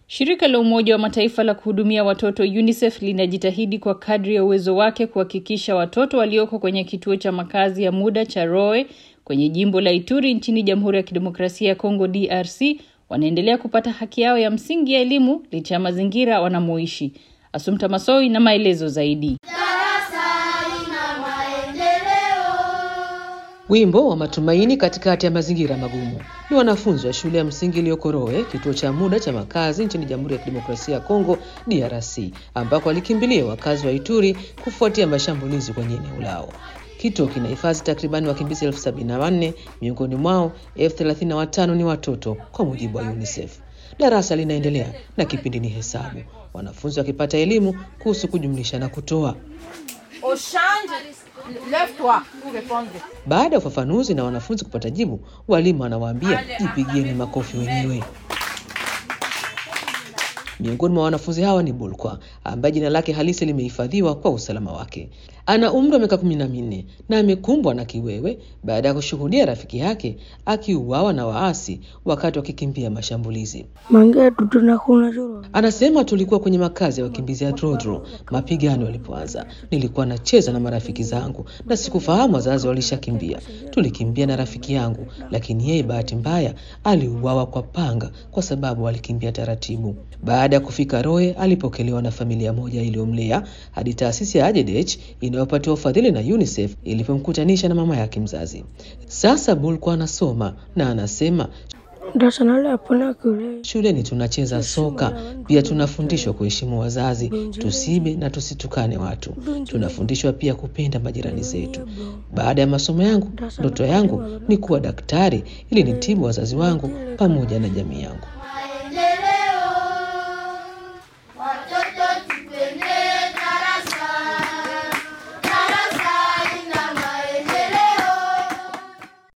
Shirika la Umoja wa Mataifa la kuhudumia watoto UNICEF linajitahidi kwa kadri ya uwezo wake kuhakikisha watoto walioko kwenye kituo cha makazi ya muda cha Roe kwenye jimbo la Ituri nchini Jamhuri ya Kidemokrasia ya Kongo DRC wanaendelea kupata haki yao ya msingi ya elimu licha ya mazingira wanamoishi. Asumta Masoi na maelezo zaidi. Wimbo wa matumaini katikati ya mazingira magumu ni wanafunzi wa shule ya msingi iliyoko Roe, kituo cha muda cha makazi nchini Jamhuri ya Kidemokrasia ya Kongo DRC, ambako walikimbilia wakazi wa Ituri kufuatia mashambulizi kwenye eneo lao. Kituo kinahifadhi takribani wakimbizi elfu sabini na wanne miongoni mwao elfu thelathini na watano ni watoto, kwa mujibu wa UNICEF. Darasa linaendelea na kipindi ni hesabu, wanafunzi wakipata elimu kuhusu kujumlisha na kutoa. Baada ya ufafanuzi na wanafunzi kupata jibu, walimu wanawaambia jipigieni makofi wenyewe. Miongoni mwa wanafunzi hawa ni Bulkwa ambaye jina lake halisi limehifadhiwa kwa usalama wake. Ana umri wa miaka kumi na minne na amekumbwa na kiwewe baada ya kushuhudia rafiki yake akiuawa na waasi wakati wakikimbia mashambulizi. Anasema tulikuwa kwenye makazi ya wakimbizi ya Drodro mapigano yalipoanza. Nilikuwa nacheza na marafiki zangu na sikufahamu wazazi walishakimbia. Tulikimbia na rafiki yangu, lakini yeye bahati mbaya aliuawa kwa panga kwa sababu alikimbia taratibu. Baada ya kufika Roe, alipokelewa na familia moja iliyomlea hadi taasisi ya Ajedech inayopatiwa ufadhili na UNICEF ilipomkutanisha na mama yake mzazi. Sasa Bulkwa anasoma na anasema Shuleni tunacheza soka, pia tunafundishwa kuheshimu wazazi, tusibe na tusitukane watu. Tunafundishwa pia kupenda majirani zetu. Baada ya masomo yangu, ndoto yangu ni kuwa daktari ili nitibu wazazi wangu pamoja na jamii yangu.